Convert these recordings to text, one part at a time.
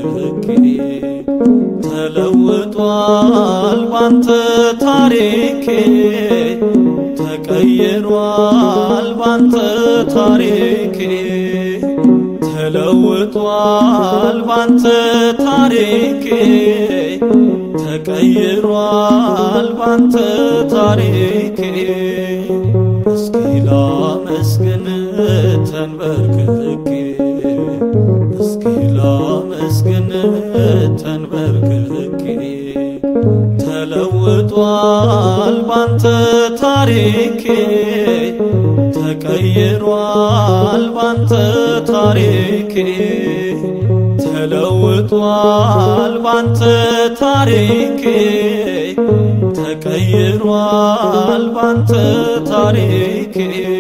ተንበርክኬ ተለውጧል ባንተ ታሪኬ ተቀይሯል ባንተ ታሪኬ ተለውጧል ባንተ ታሪኬ ተቀይሯል ባንተ ታሪኬ እስኪ ላመስግን ተንበርክኬ እስኪ ላመስግን ተንበርክኬ ተለውጧል ባንተ ታሪኬ ተቀይሯል ባንተ ታሪኬ ተለውጧል ባንተ ታሪኬ ተቀይሯል ባንተ ታሪኬ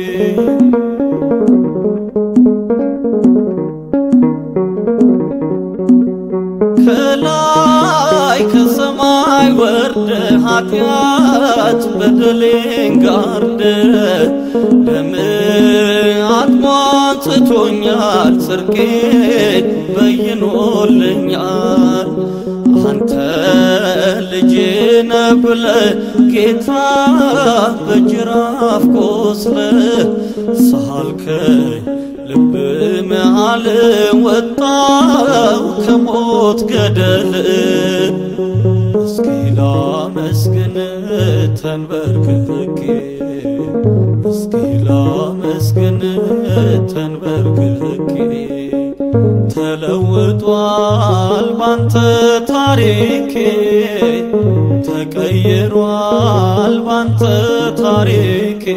ከላይ ከሰማይ ወርደ ኃጢአት በደሌን ጋርደ ደም አጥሟጽቶኛል ጽድቄ በይኖልኛል አንተ ልጄ ነህ ብለህ ጌታ በጅራፍ ቆስለ ሳልከኝ ልብ መሃል ወጣው ከሞት ገደል እስኪ ላመስግን ተንበርክኬ እስኪ ላመስግን ተንበርክኬ ተለውጧል ባንተ ታሪኬ ተቀይሯል ባንተ ታሪኬ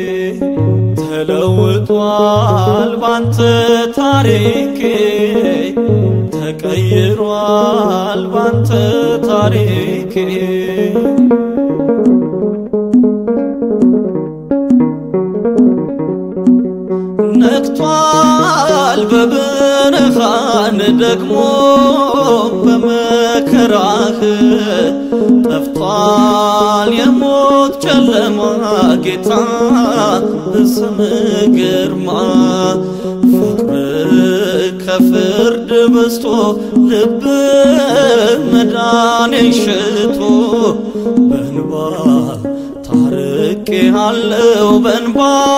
ተለውጧል ባንተ ታሪኬ ተቀይሯል ባንተ ታሪኬ ነግቷል በብርሃን ደግሞ በመከራህ ጠፍቷል የሞት ጨለማ ጌታ በስም ግርማ ፍቅር ከፍርድ በስቶ ልብ መዳኔን ሽቶ በንባ ታርቄ አለው በንባ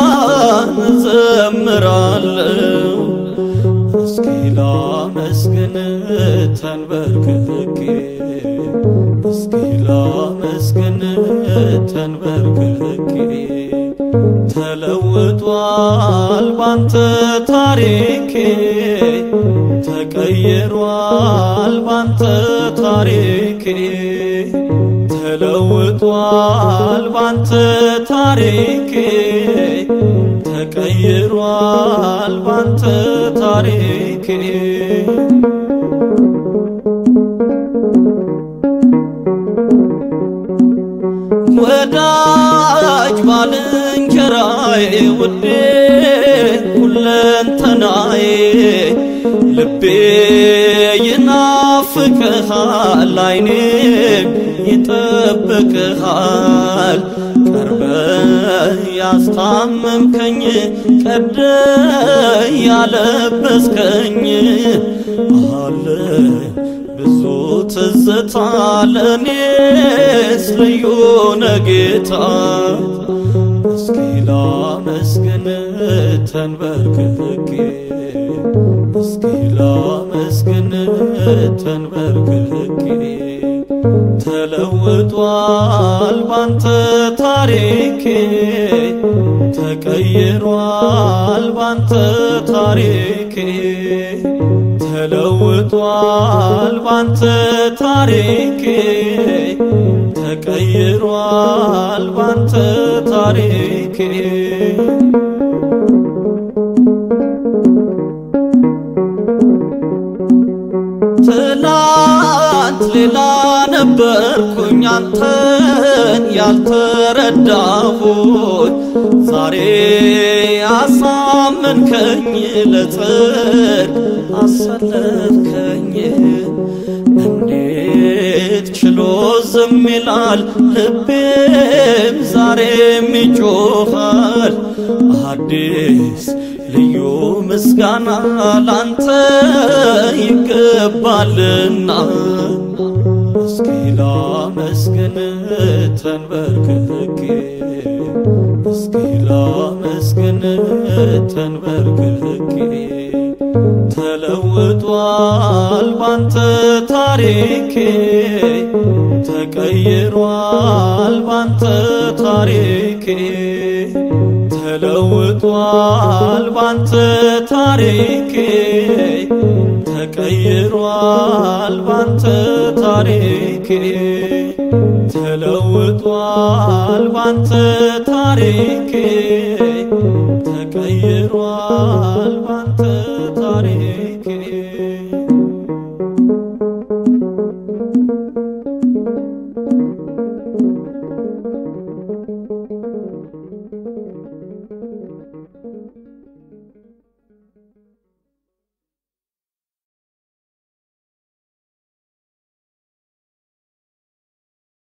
እዘምራለው እስኪ ላመስግን ተንበርክኬ እስኪ ላመስግን ተንበርክኬ ተለውጧል ባንተ ታሪኬ ተቀይሯል ባንተ ታሪኬ ተለውጧል ባንተ ታሪኬ ተቀይሯል ባንተ ታሪኬ ወዳጅ ባልንጀራዬ ውዴ ሁለንተናዬ ልቤ ይናፍቅሃል አይኔም ይጠብቅሃል ቀርበ ያስታመምከኝ ቀደ ያለበስከኝ አለ ብዙ ትዝታ ለእኔስ ልዩ ነጌታ እስኪ ላመስግን ተንበርክኬ እስኪ ላመስግን ተንበርክኬ ተለውጧል ባንተ ታሪኬ ተቀይሯል ባንተ ታሪኬ ተለውጧል ባንተ ታሪኬ ተቀይሯል ባንተ ታሪኬ ትላንት ሌላ ነበርኩኝ አንተን ያልተረዳሁኝ ዛሬ አሳመንከኝ ለጽድቅ አሰለፍከኝ እንዴት ችሎ ዝም ይላል ልቤም ዛሬም ይጮኻል አዲስ ልዩ ምስጋና ላንተ ይገባሃል ይገባልና እስኪ ላመስግን ተንበርክኬ እስኪ ላመስግን ተንበርክኬ ተለውጧል ባንተ ታሪኬ ተቀይሯል ባንተ ታሪኬ ተለውጧል ባንተ ታሪኬ ተቀይሯል ባንተ ታሪኬ ተለውጧል ባንተ ታሪኬ